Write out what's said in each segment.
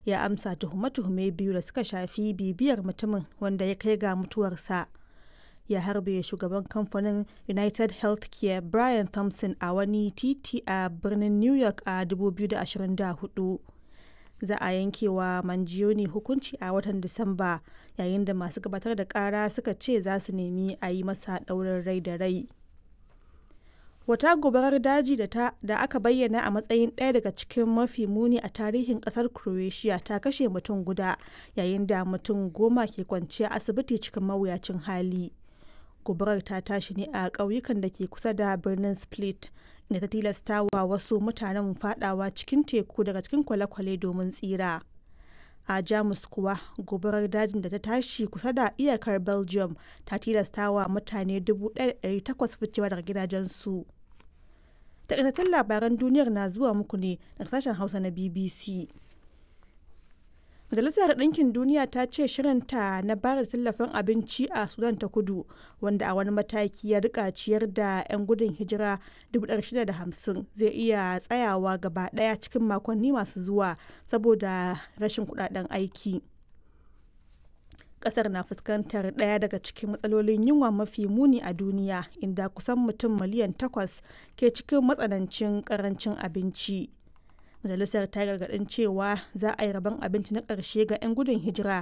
ya amsa tuhume-tuhume biyu da suka shafi bibiyar mutumin wanda ya kai ga mutuwarsa ya harbe shugaban kamfanin united healthcare brian thompson a wani titi a birnin new york a 2024 za a yankewa manjioni hukunci a watan disamba yayin da masu gabatar da kara suka ce za su nemi a yi masa ɗaurin rai da rai wata gobarar daji da, ta, da aka bayyana a matsayin ɗaya daga cikin mafi muni a tarihin ƙasar croatia ta kashe mutum guda yayin da mutum goma ke kwanciya asibiti cikin mawuyacin hali gobarar ta tashi ne a ƙauyukan da ke kusa da birnin split da ta tilasta wa wasu mutanen fadawa cikin teku daga cikin kwale-kwale domin tsira a jamus kuwa gobarar dajin da ta tashi kusa da iyakar belgium ta tilasta wa mutane 1,800 ficewa daga gidajensu takaitattun labaran duniyar na zuwa muku ne daga sashen hausa na bbc Majalisar Ɗinkin Duniya ta ce shirinta na bayar da tallafin abinci a Sudan ta kudu wanda a wani mataki ya rika ciyar da 'yan gudun hijira 650 zai iya tsayawa gaba ɗaya cikin makonni masu zuwa saboda rashin kudaden aiki. Kasar na fuskantar ɗaya daga cikin matsalolin yunwa mafi muni a duniya inda kusan mutum miliyan takwas ke cikin matsanancin karancin abinci. majalisar ta gargadin cewa za a yi rabon abinci na ƙarshe ga 'yan gudun hijira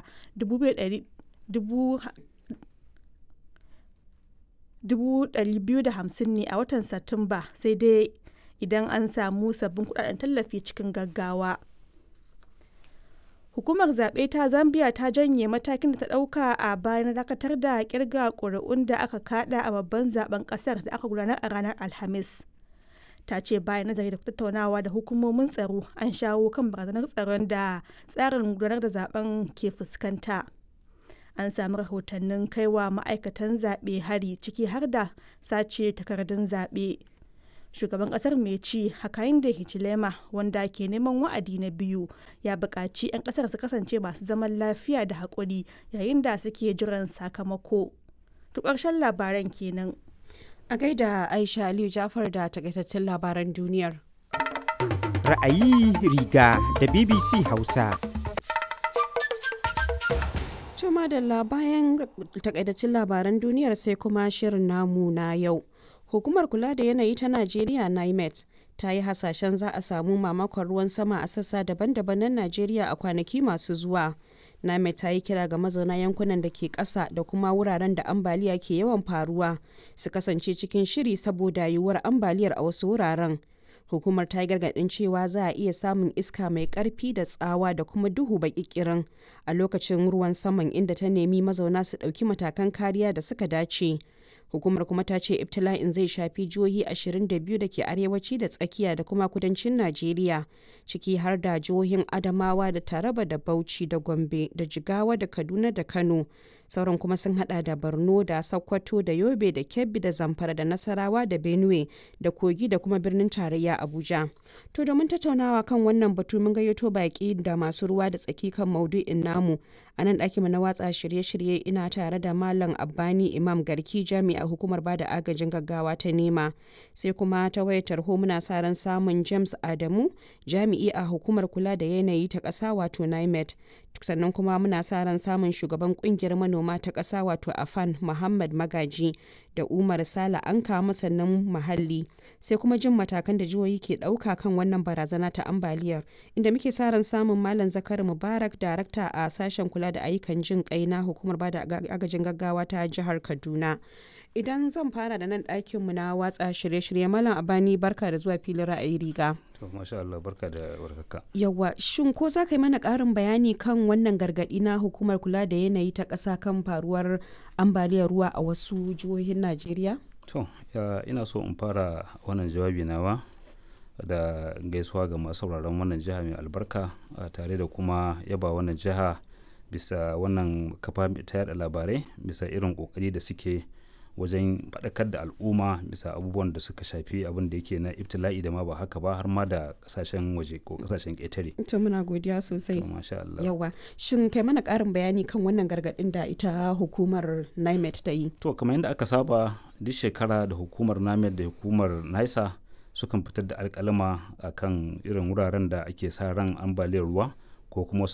250 ne a watan satumba sai dai idan an samu sabbin kudaden tallafi cikin gaggawa hukumar zaɓe ta zambia ta janye matakin da ta ɗauka a bayan dakatar da kirga ƙuri'un da aka kada a babban zaben ƙasar da aka gudanar a ranar alhamis ta ce bayan nazari da tattaunawa da hukumomin tsaro an shawo kan barazanar tsaron da tsarin gudanar da zaben ke fuskanta an sami rahotannin kaiwa ma'aikatan zaɓe hari ciki har da sace takardun zaɓe shugaban ƙasar mai ci hakainde hichilema wanda ke neman wa'adi na biyu ya buƙaci 'yan ƙasar su kasance masu zaman lafiya da haƙuri yayin da suke jiran sakamako to ƙarshen labaran kenan A gaida Aisha Aliyu Jafar da takaitaccen labaran duniyar. Ra'ayi riga da BBC Hausa. Tuma da bayan takaitaccen labaran duniyar sai kuma shirin namu na yau. Hukumar kula da yanayi ta Najeriya NIMET ta yi hasashen za a samu mamakon ruwan sama a sassa daban-daban na Najeriya a kwanaki masu zuwa. Name ta yi kira ga mazauna yankunan da ke ƙasa da kuma wuraren da ambaliya ke yawan faruwa su kasance cikin shiri saboda yiwuwar ambaliyar a wasu wuraren. Hukumar ta yi gargaɗin cewa za a iya samun iska mai ƙarfi da tsawa da kuma duhu baƙiƙirin a lokacin ruwan saman inda ta nemi mazauna su ɗauki matakan kariya da suka dace. hukumar kuma ta ce ibtila'in zai shafi jihohi 22 da ke arewaci da tsakiya da kuma kudancin najeriya ciki har da jihohin adamawa da taraba da bauchi da gombe da jigawa da kaduna da kano sauran kuma sun hada da borno da sokoto da yobe da kebbi da zamfara da nasarawa da benue da kogi da kuma birnin tarayya abuja to domin tattaunawa kan wannan batu mun gayyato baki da masu ruwa da tsaki kan maudu'in namu a nan ɗakin na watsa shirye-shirye ina tare da malam abbani imam garki jami'a hukumar bada agajin gaggawa ta nema sai kuma ta wayar tarho muna sa ran samun james adamu jami'i a hukumar kula da yanayi ta ƙasa wato nimet sannan kuma muna sa ran samun shugaban kungiyar manoma ta ƙasa wato afan muhammad magaji da umar sala an kama sannan muhalli sai kuma jin matakan da jihohi ke ɗauka kan wannan barazana ta ambaliyar inda muke sa ran samun malam zakari mubarak darakta a sashen kula da ayyukan jin kai na hukumar bada agajin gaggawa ta jihar kaduna idan zan fara da nan ɗakinmu na watsa shirye-shirye malam abani barka da zuwa filin ra'ayi riga to masha Allah barka da warhaka yawa shin ko za ka yi mana ƙarin bayani kan wannan gargaɗi na hukumar kula da yanayi ta ƙasa kan faruwar ambaliyar ruwa a wasu jihohin Najeriya to ina so in fara wannan jawabi nawa da gaisuwa ga masu sauraron wannan jiha mai albarka tare da kuma yaba wannan jiha bisa wannan kafa ta yada labarai bisa irin kokari da suke wajen faɗakar da al'umma bisa abubuwan da suka shafi abin da yake na ibtila'i da ma ba haka ba har ma da kasashen waje ko kasashen ƙetare. to muna godiya sosai masha Allah yawa shin kai mana ƙarin bayani kan wannan gargaɗin da ita hukumar NIMET ta yi to kamar yadda aka saba duk shekara da hukumar NIMET da hukumar NISA sukan fitar da alƙalama akan irin wuraren da ake sa ran ambaliyar ruwa ko kuma wasu